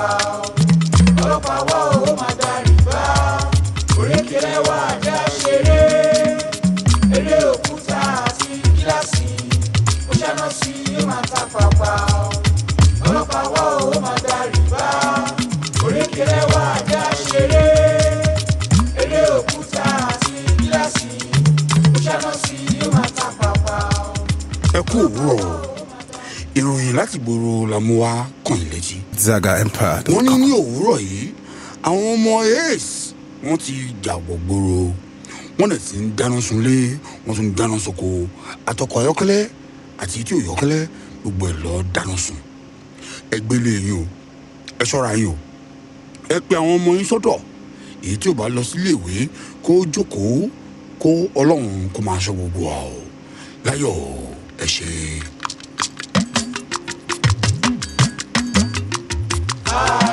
pàpà ọlọ́pàá wá owó máa darí bá orékèlè wà dá ṣeré eré òkúta àti gíláàsì ó ṣáná sí ó máa ta pàpà ọlọ́pàá wá owó máa darí bá orékèlè wà dá ṣeré eré òkúta àti gíláàsì ó ṣáná sí ó máa ta pàpà. ẹ kú òwúrọ̀ ìròyìn láti gbòòrò la mú wá kàn yín létí. Zaga Empire. wọ́n ní ní òwúrọ̀ yìí àwọn ọmọ ace wọ́n ti jàgbọ̀ gbòòrò wọ́n lè ti ń dáná sunlé wọ́n tún ń dáná soko àtọkọ̀ ayọ́kẹ́lẹ́ àti tí ò yọ́kẹ́lẹ́ gbogbo ẹ̀ lọ́ọ́ dáná sun ẹ gbélé yín o ẹ ṣọ́ra yín o ẹ pe àwọn ọmọ yín sọ́dọ̀ èyí tí ò bá lọ sílé ìwé kó jókòó kó ọlọ́run kó máa ṣọ́ gbogbo wa o láyọ̀ ẹ ṣe é. Ah,